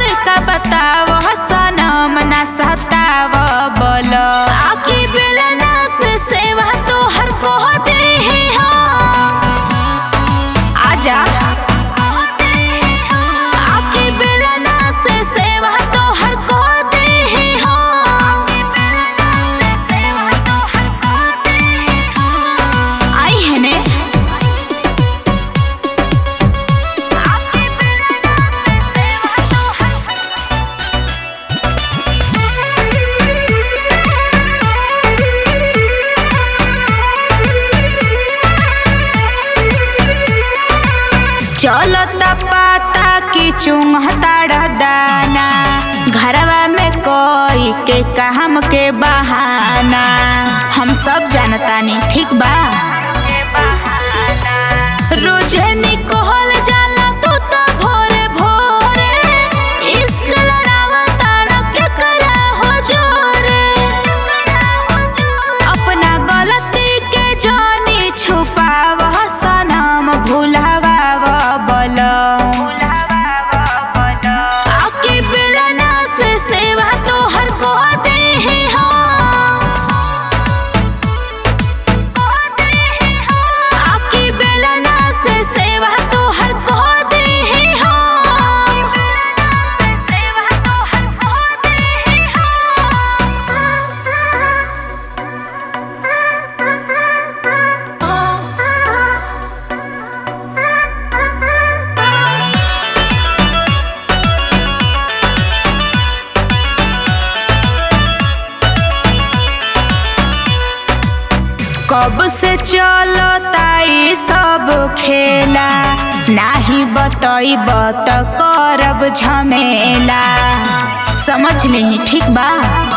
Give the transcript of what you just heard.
और का बताव सनम ना सताव बोल आकी बेलना से सेवा तो हर को दे आजा आकी बेलना से सेवा तो हर को दे आई है ने चलता पाता की चुंगताड़ दाना घरवा में कोई के काम के बहाना हम सब जानतानी ठीक बा रोजे निकोल जाला तू तो भोरे भोरे इश्क लड़ावा ताड़ा के करा हो जोरे अपना गलती के जानी छुपाव सनम भुलावा बोल आके बेलना से सेवा तो हर को दे आके बेलना से सेवा तो हर को दे कब से चलो ताई सब खेला नाही बतईब त करब झमेला समझ नहीं ठीक बा